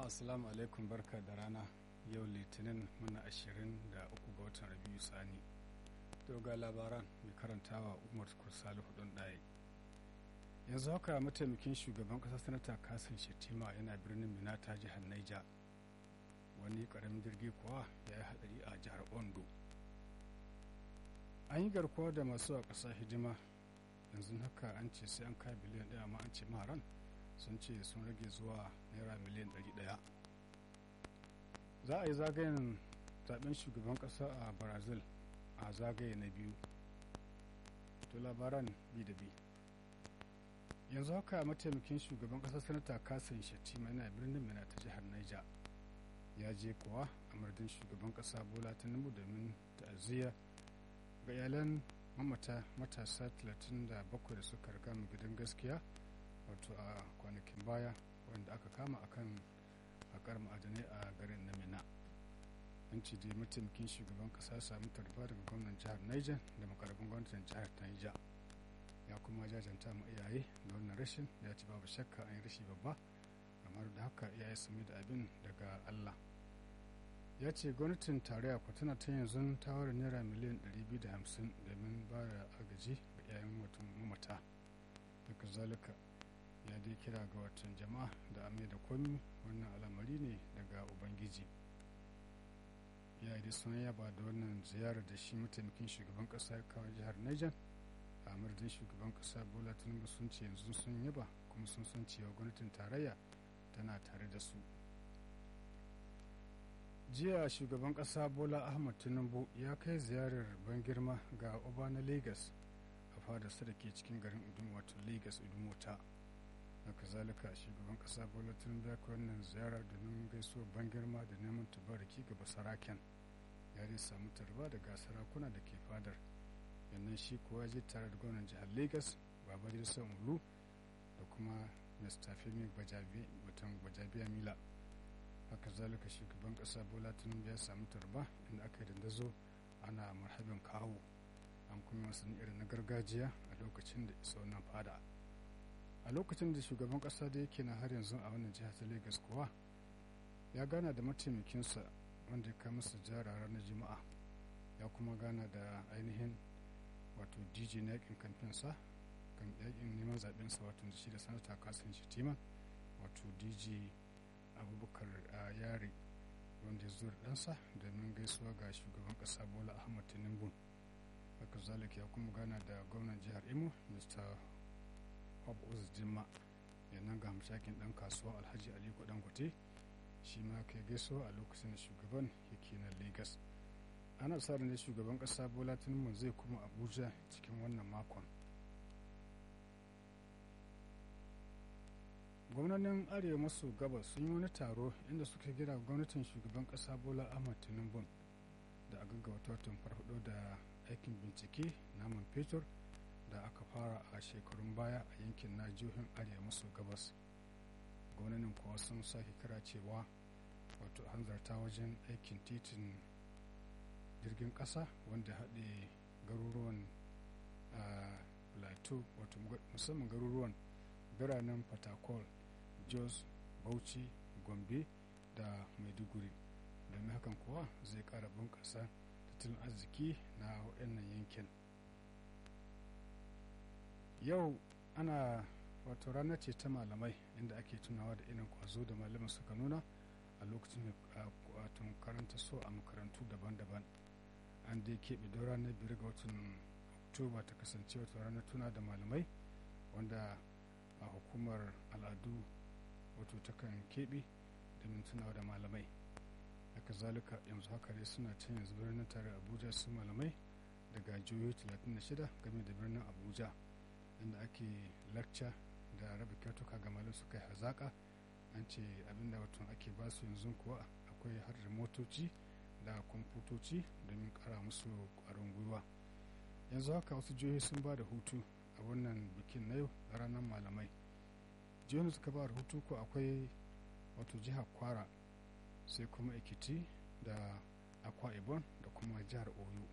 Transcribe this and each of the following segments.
jama'a assalamu alaikum barka da rana yau litinin muna ashirin da uku ga watan rabiu sani to ga labaran mai karantawa umar kursali hudun ɗaya yanzu haka mataimakin shugaban ƙasar sanata kasan shetima yana birnin mina ta jihar naija wani ƙaramin jirgi kuwa ya yi hadari a jihar ondo an yi garkuwa da masu a ƙasa hidima yanzu haka an ce sai an kai biliyan ɗaya amma an ce maharan sun ce sun rage zuwa naira miliyan 100 za a yi zagayen zaben shugaban kasa a brazil a zagaye na biyu to labaran bi da bi yanzu haka mataimakin shugaban kasa sanata kasan shatima yana birnin mina ta jihar niger ya je kuwa a mardin shugaban kasa bola tinubu domin ta'aziyya ga iyalan mamata matasa 37 da suka riga mu gidan gaskiya wato a kwanakin baya wanda aka kama akan haƙar ma'adanai a garin na mina an ce da mataimakin shugaban kasa samu tarba daga gwamnan jihar niger da makarabin gwamnatin jihar niger ya kuma jajanta ma iyaye da wannan rashin ya ci babu shakka an yi rashi babba amma da haka iyaye su da abin daga allah ya ce gwamnatin tarayya ku tana ta yanzu ta ware naira miliyan 250 domin ba da agaji ga iyayen watan mamata daga zalika ya dai kira ga watan jama'a da amai da komi wannan al'amari ne daga ubangiji ya yi sun yaba da wannan ziyarar da shi mataimakin shugaban kasa ya kawo jihar niger a madadin shugaban kasa bola tinubu sun ce yanzu sun yaba kuma sun san cewa gwamnatin tarayya tana tare da su jiya shugaban kasa bola ahmad tinubu ya kai ziyarar ban girma ga oba na lagos a fadarsa da ke cikin garin udun wato lagos udumota haka zalika shugaban kasa bola tinubu ya kai wannan ziyara domin gaisuwar ban girma da neman tubaraki ga basaraken ya dai samu tarba daga sarakuna da ke fadar yannan shi kuwa je tare da gwamnan jihar lagos baba jirsa ulu da kuma mr femi gbajabiya mila haka zalika shugaban kasa bola tinubu ya samu tarba inda aka yi dandazo ana marhabin kawo an kuma wasanni irin na gargajiya a lokacin da isa wannan fada a lokacin da shugaban kasa da yake na har yanzu a wannan jihar ta lagos kuwa ya gana da mataimakinsa wanda ya kama masa jara ranar juma'a ya kuma gana da ainihin wato dj na yakin kamfinsa kan yakin neman zaɓensa wato da shi da sanata kasan shitima wato dj abubakar yare wanda ya zo da ɗansa domin gaisuwa ga shugaban ƙasa bola ahmad tinubu haka zalika ya kuma gana da gwamnan jihar imo mr Uz Jimma yannan ga hamshakin dan kasuwa Alhaji Aliko Dangote shi ma kai gaisuwa a lokacin da shugaban yake na Lagos. Ana sa ne shugaban kasa Bola Tinubu zai kuma Abuja cikin wannan makon. Gwamnonin Arewa maso gabas sun yi wani taro inda suka gira gwamnatin shugaban kasa Bola Ahmad Tinubu da a gaggauta watan farfado da aikin bincike naman fetur da aka fara a shekarun baya a yankin na jihohin arewa maso gabas gwamnanin kuwa sun sake kira cewa wato hanzarta wajen aikin titin jirgin kasa wanda haɗe garuruwan plateau wato musamman garuruwan biranen fatakol jos bauchi gombe da maiduguri domin hakan kuwa zai ƙara bunƙasa tattalin arziki na waɗannan yankin yau ana wato ranar ce ta malamai inda ake tunawa da irin kwazo da malaman suka nuna a lokacin wato karanta so a makarantu daban-daban an dai keɓe don ranar biyar ga watan oktoba ta kasance wata ranar tuna da malamai wanda a hukumar al'adu wato takan keɓe domin tunawa da malamai haka zalika yanzu haka dai suna can yanzu birnin tare abuja su malamai daga jihohi 36 game da birnin abuja inda ake lakca da raba kyautuka ga malam suka yi hazaƙa an ce abinda wato ake ba su yanzu kuwa akwai har da motoci da kwamfutoci domin kara musu ƙwarin gwiwa yanzu haka wasu jihohi sun ba da hutu a wannan bikin na yau a ranar malamai jihohin suka ba da hutu ko akwai wato jihar kwara sai kuma ekiti da akwa ibon da kuma jihar oyo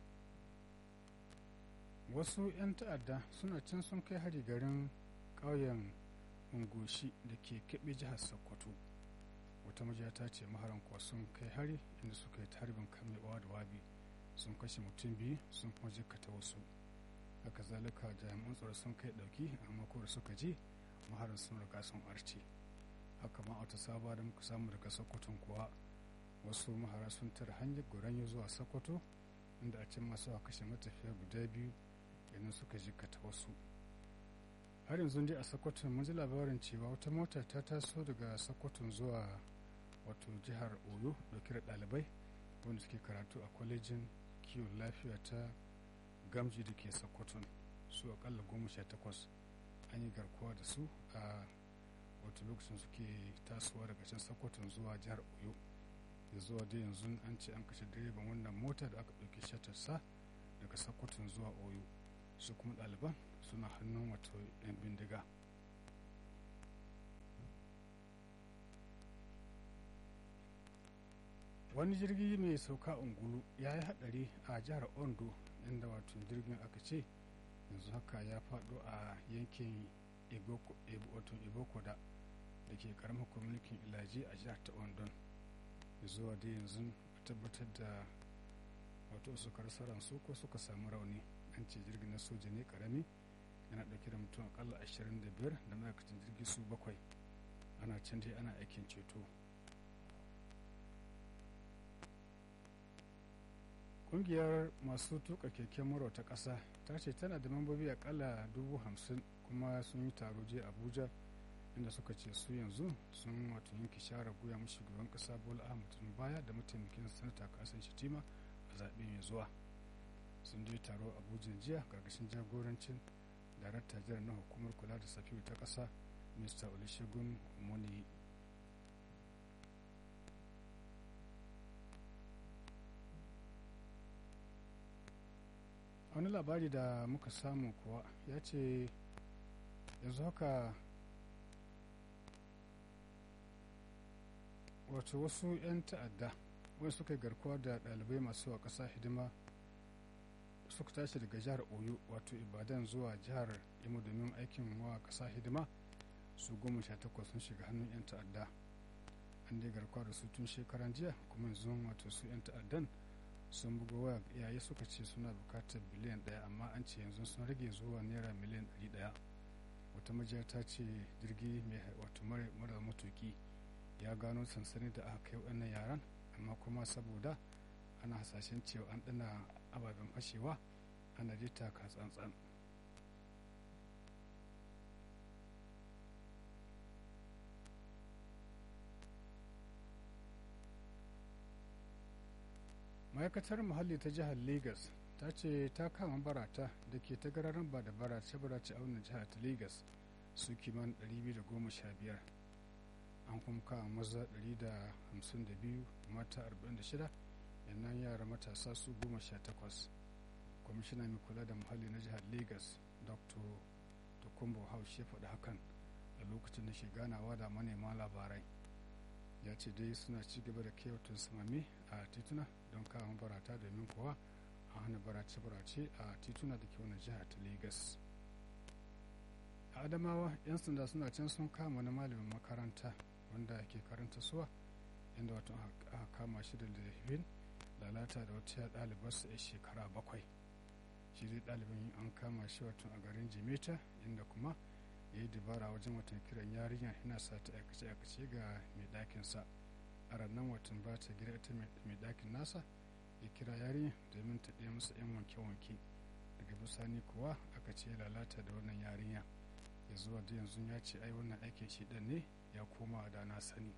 wasu 'yan ta'adda suna can sun kai hari garin ƙauyen ungoshi da ke keɓe jihar sokoto wata majiya ta ce maharan kuwa sun kai hari inda suka yi tarbin kamewa da wabi sun kashe mutum biyu sun kuma jikkata wasu haka zalika jami'an tsaro sun kai dauki amma ko da suka je maharan sun riga sun arce haka ma wata saba da muka samu daga sokoton kuwa wasu mahara sun tara hanyar goranyo zuwa sokoto inda a can masu kashe matafiya guda biyu idan suka jikkata wasu har yanzu dai a sokoton mun ji labarin cewa wata mota ta taso daga sokoton zuwa wato jihar oyo dauke da ɗalibai wanda suke karatu a kwalejin kiwon lafiya ta gamji da ke sokoton su akalla goma sha takwas an yi garkuwa da su a wato lokacin suke tasowa daga can sokoton zuwa jihar oyo da zuwa dai yanzu an ce an kashe direban wannan mota da aka ɗauki shatarsa daga sokoton zuwa oyo su kuma ɗaliban suna hannun wato 'yan bindiga wani jirgi mai sauka ungulu ya yi hadari a jihar ondo inda wato jirgin aka ce yanzu haka ya faɗo a yankin ibokoda da ke karamar kwamitin ilaji a jihar ta ondon zuwa da yanzu a tabbatar da wato suka rasa ransu ko suka samu rauni an ce jirgin na soja ne karami yana ɗauke da mutum akalla 25 da ma'aikatan jirgi su bakwai ana can dai ana aikin ceto ƙungiyar masu tuka keken mura ta ƙasa ta ce tana da mambobi akalla dubu hamsin kuma sun yi taro jiya abuja inda suka ce su yanzu sun wato yanke share goya mu shugaban ƙasa bola ahmad baya da mataimakin sanata kasan shitima a zaɓe mai zuwa sun je taro abuja jiya gargashin jagorancin darakta jiran na hukumar kula da safiyu ta ƙasa mr olusegun omoni wani labari da muka samu kuwa ya ce yanzu haka wato wasu 'yan ta'adda wani suka garkuwa da ɗalibai masu wa ƙasa hidima suka tashi daga jihar oyo wato ibadan zuwa jihar imo domin aikin wa ƙasa hidima su goma sha takwas sun shiga hannun 'yan ta'adda an dai garkuwa da su tun shekaran jiya kuma yanzu wato su 'yan ta'addan sun buga waya iyaye suka ce suna bukatar biliyan daya amma an ce yanzu sun rage zuwa naira miliyan ɗari daya wata majiya ta ce jirgi mai wato mara matuki ya gano sansani da aka kai wannan yaran amma kuma saboda ana hasashen cewa an ɗana ababen fashewa ana jita ka tsantsan ma'aikatar muhalli ta jihar lagos ta ce ta kama barata da ke ta gararan ba da barace barace a wannan jihar ta lagos su kiman 215 an kuma kama maza 152 mata 46 yannan yara matasa su 18 kwamishina mai kula da muhalli na jihar lagos dr tokumbo house ya faɗi hakan a lokacin da ke ganawa da manema labarai ya ce dai suna ci gaba da kewatun samami a tituna don kawo barata domin kuwa a hana barace-barace a tituna da ke wani jihar ta lagos a adamawa 'yan sanda suna can sun kama wani malamin makaranta wanda ke karanta suwa inda wato aka kama shi da laifin lalata da wata ɗalibarsa a shekara bakwai shi dai ɗalibin an kama shi wato a garin jimeta inda kuma ya yi dabara wajen watan kiran yarinya yana sa ta aikace-aikace ga mai ɗakinsa a ranar watan ba ta gida ita mai ɗakin nasa ya kira yarinya domin ta ɗaya masa 'yan wanke-wanke daga bisani kuwa aka ce lalata da wannan yarinya ya zuwa da yanzu ya ce ai wannan aikin shi ɗan ne ya koma da na sani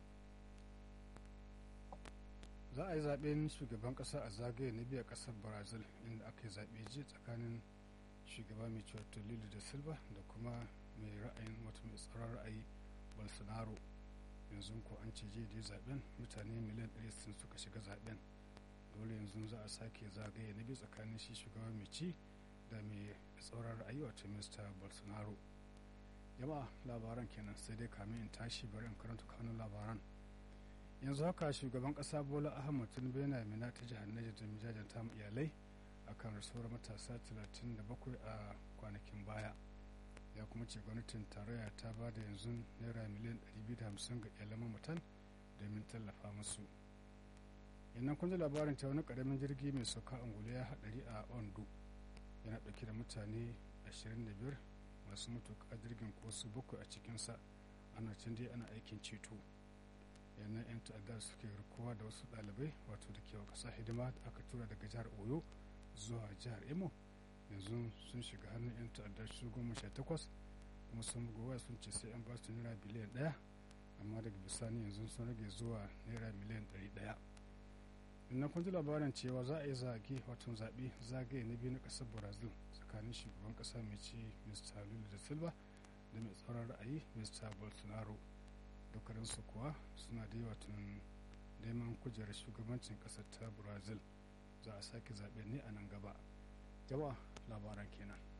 za a yi zaɓen shugaban ƙasa a zagaye na biya ƙasar brazil inda aka yi zaɓe ji tsakanin shugaba mai cewa lulu da silva da kuma mai ra'ayin wata mai tsaron ra'ayi bolsonaro yanzu ko an ce jiya da zaben mutane miliyan 160 suka shiga zaben dole yanzu za a sake zagaye na biyu tsakanin shi shugaba mai ci da mai tsaron ra'ayi wata mr bolsonaro jama'a labaran kenan sai dai kamin in tashi bari in karanta kanun labaran yanzu haka shugaban kasa bola ahmad tinubu yana mina ta jihar niger da mijajanta iyalai akan rasuwar matasa 37 a kwanakin baya ya kuma ce gwamnatin tarayya ta ba da yanzu naira miliyan 250 ga iyalan mamatan domin tallafa musu yannan kun ji labarin ta wani karamin jirgi mai sauka angulu ya haɗari a ondo yana ɗauke da mutane 25 masu matuƙa jirgin ko su bakwai a cikinsa ana can dai ana aikin ceto yannan 'yan ta'addar suke rikowa da wasu ɗalibai wato da ke ƙasa hidima da aka tura daga jihar oyo zuwa jihar imo yanzu sun shiga hannun 'yan ta'addar su goma sha takwas kuma sun gowa sun ce sai an ba su naira biliyan ɗaya amma daga bisani yanzu sun rage zuwa naira miliyan ɗari ɗaya innan kun ji labarin cewa za a yi zage watan zaɓe zagaye na biyu na ƙasar brazil tsakanin shugaban ƙasa mai ci mr lula da silva da mai tsaron ra'ayi mr bolsonaro dukkaninsu kuwa suna da yawa tun neman kujerar shugabancin ƙasar ta brazil za a sake zaɓe ne a nan gaba jama'a labaran kenan